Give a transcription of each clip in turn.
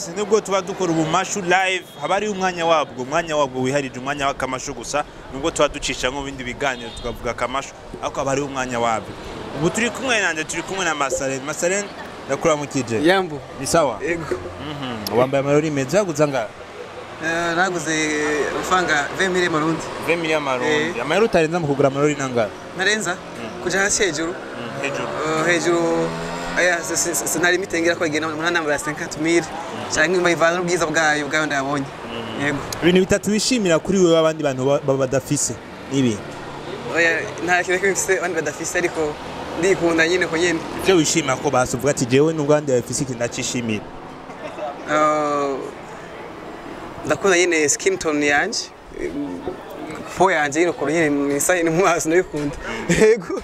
yes nubwo tuba dukora ubumashu live haba hariho umwanya wabwo umwanya wabwo wiharije umwanya w'akamashu gusa nubwo tuba ducisha mu bindi biganiro tukavuga akamashu ariko haba hariho umwanya wabwo ubu turi kumwe nanjye turi kumwe na masaren masaren ndakuramukije yambu ni sawa ego Mhm. wambaye amarori meza yaguze angahe Eh, naguze amafaranga 20 marundi 20 miliyoni amarundi Eh. amayero utarenza mu kugura amarori nangahe narenza kuja hasi hejuru Mm, hejuru Eh, hejuru aya si- si- si- sinari mitengera ko igena umunani nambara 50000 canke bayivana n'ubwiza bwayo bwayo ndabonye yego ibintu bitatu wishimira kuri wewe abandi bantu ba- ba- badafise nibi oya nta kintu kimwe mfise abandi badafise ariko ndikunda nyine ko nyine ivyo wishimira ko basi uvuga ati jewe nubwo abandi babifise ikintu ndacishimira Eh, ndakunda nyine skin tone yanje po yanje nyine ukuntu nyine nisa ni mu maso ndabikunda yego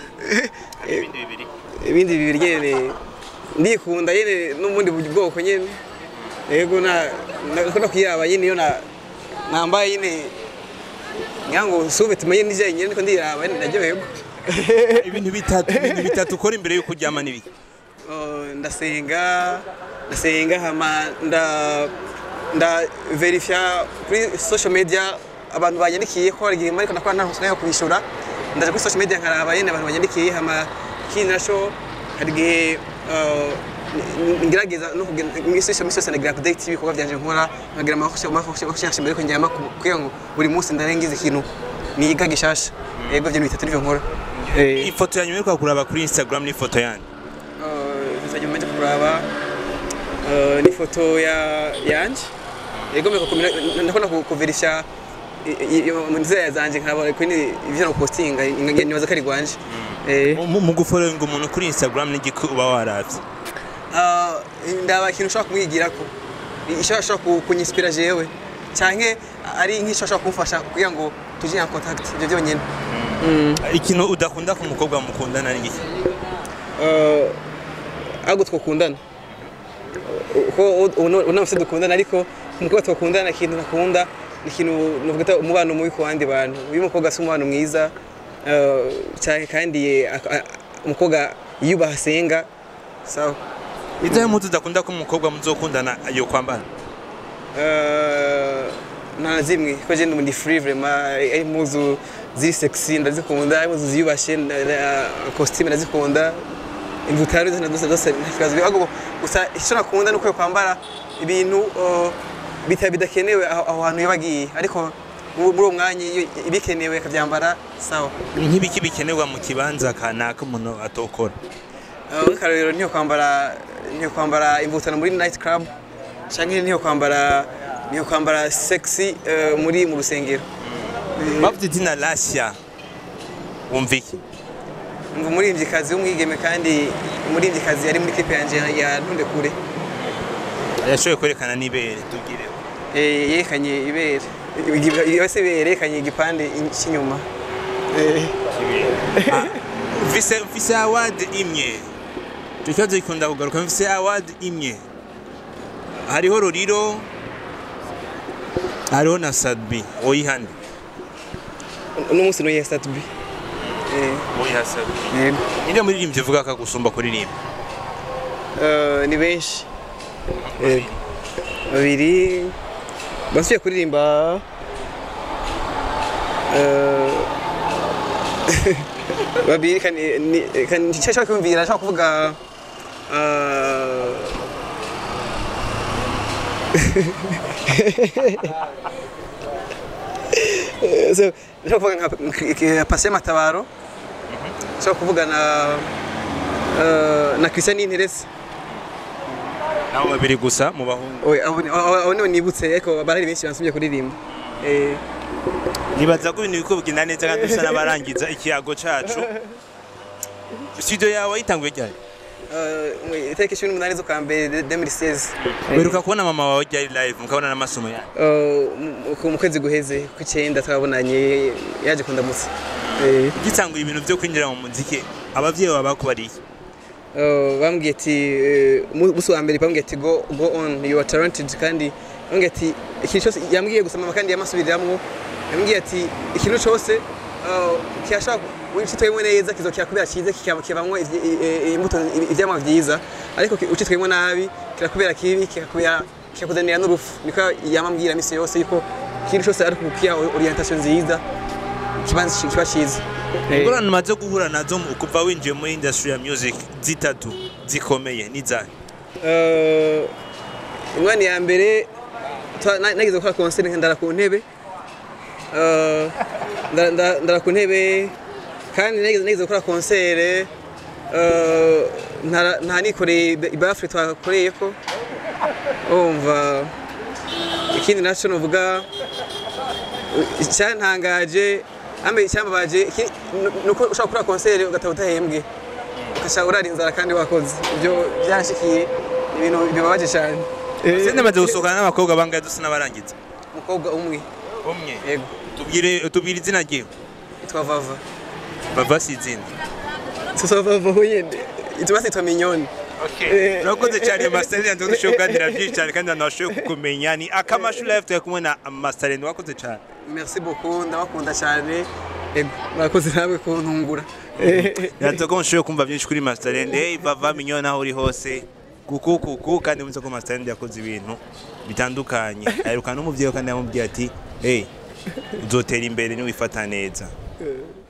ibindi bibiri nyine ndikunda nyine n'ubundi bwoko nyine yego na nakunda kuyiraba nyine iyo na nambaye nyine ngira ngo sube tumenye n'ijya nyine niko ndiraba nyine ndaryoherwa ibintu bitatu ibintu bitatu ukora imbere yuko uryama n'ibiki Oh, ndasenga ndasenga hama nda nda verifya kuri social media abantu banyandikiye ko hari igihe ariko nakora nta nkusunayo kubishura ndaje kuri social media nkaraba nyene abantu banyandikiye hama kindi naco hari igihe uh, n- ngerageza no kugira imisi yose imisi yose nagira update ibikorwa vyanje nkora nkagira amahoshasha mbere ko njyama kugira ngo buri munsi ndarengiza ikintu niga gishasha yego ivyo bitatu nivyo nkora Eh. ifoto ya nyuma yo kuraba kuri instagram n'ifoto yanyu nzajya mu kuraba eh, n'ifoto ya yanje yego mbere kukumira ndakunda kuverisha mu nzira zanje nkaba kuri ivyo no postinga nibaza ko ari gwanje eh Mu- mu gufollowinga umuntu kuri instagram n'igiki uba waravye ah, ndaba ikintu ushobora kumwigirako ishobora ashobora kunyispira jewe canke ari nk'ishobora kumufasha kugira ngo tujye en contact ivyo byonyene ikintu udakunda ku mukobwa mukundana n'igiki Eh, ahubwo twakundana uko unamuse dukundana ariko umukobwa twakundana ikintu nakunda ni ikintu navuga umubano mubi ku bandi bantu uyu mukobwa si umubano mwiza eh, cyane kandi ak- a- umukobwa yiyubaha asenga sawa izahe mpuzu udakunda ko umukobwa muzokundana yo kwambara Eh, nta na zimwe ko je ndi free vraiment ari impuzu ziri sexy ndazikunda ari impuzu ziyubashe na- na- costume ndazikunda imvutaro zose zose zose ntakibazo ahubwo gusa icyo nakunda ni uko kwambara ibintu eh, bita bidakenewe aho aho hantu yabagiye ariko mu- muri uwo mwanya iyo ibikenewe akabyambara sawa nk'ibiki bikenerwa mu kibanza kanaka umuntu atokora Eh, nk'akarorero niyo kwambara niyo kwambara imvutano muri night club cyangwa niyo kwambara niyo kwambara sexy eh, muri mu rusengero bavuze izina lasya wumva iki ngo umuririmbyikazi w'umwigeme kandi umuririmbyikazi yari muri clip yanjye ya ntunde kure yashoboye kwerekana n'ibere tubwire Eh, yerekanye ibere yose yerekanye igipande cy'inyuma Eh, mfise mfise award imwe icyo kibazo gikunda kugaruka mfise award imwe hariho roriro hariho na sadbi oyihane uno munsi nuye satubi oyiha sadbi yego ninde muririmbyi uvuga ko agusumba kuririmba Eh, ni benshi Eh, babiri basubiye kuririmba eh, babiri kandi ni- kandi nshaka kumvira nshaka kuvuga eh, Eh, so, nshaka kuvuga nka nka Patient Matabaro nshaka kuvuga na eh, na Christian Interese nabo babiri gusa mu bahungu Oya, abo ni- abo abo nibo nibutse ariko barari benshi bansumye kuririmba Eh, nibaza ko ibintu biriko bigenda neza kandi dusa n'abarangiza ikiyago cacu studio yawe yitanguye ryari eh, mu itariki cumi n'umunani z'ukwa mbere 2016 uheruka kubona mama wawe ryari live mukabona n'amasomo yawe Eh, mu- ku- mu kwezi guheze kw'icyenda twabonanye yaje kundamutsa Eh, gitangura ibintu byo kwinjira mu muziki abavyeyi bawe bakubariye eh, bambwiye ati eh, mu- musi wa mbere bambwiye ati go go on you are talented kandi bambwiye ati ikintu cyose yambwiye gusa mama kandi yamasubiriramwo yambwiye ati ikintu cyose eh, kirashobora ucitwemo neza kizokira kubera cyiza kikaba- kikabamwo ivy- i- i- imbuto ivyamwa vyiza ariko ki- ucitwemo nabi kirakubera kibi kikakubera kikakuzanira n'urupfu niko yamambwira misi yose yuko ikintu cyose ari kukiya orientation nziza kiba kiba cyiza Eh, ingorane umaze guhura nazo mu- kuva winjiye muri industry ya music zitatu zikomeye n'izahe eh, ingwani ya mbere twa- na- nageze gukora concert ndara ku ntebe Eh, ndara- ndara ndara ku ntebe kandi nageze nageze gukora concert eh, ntara- nta nikoreye ibafure twakoreye ko umva ikindi nacyo nuvuga icyantangaje ambe icyambabaje iki- nu- nuko ushobora gukora concert ugataha udahembwe ugasha urara inzara kandi wakoze ibyo byanshikiye ibintu bibabaje cyane sende maze gusohokana n'abakobwa bangahe dusa n'abarangiza umukobwa umwe umwe yego tubwire tubwire izina ryiwe yitwa vava bava si izina tusa vava nyine ituma sitwa minyoni Eh, urakoze cyane mastarene nzi dushoboye kuganira byinshi cyane kandi abantu bashoboye kukumenya ni akamashu live turi kumwe na mastarene wakoze cyane merci beaucoup ndabakunda cyane yego murakoze nawe kuntungura Yanze ko mushoboye kumva byinshi kuri mastarene hey bava minyoni aho uri hose kuku kuku kandi muzi ko mastarene yakoze ibintu bitandukanye aheruka n'umubyeyi we kandi yamubwiye ati hey uzotera imbere niwifata neza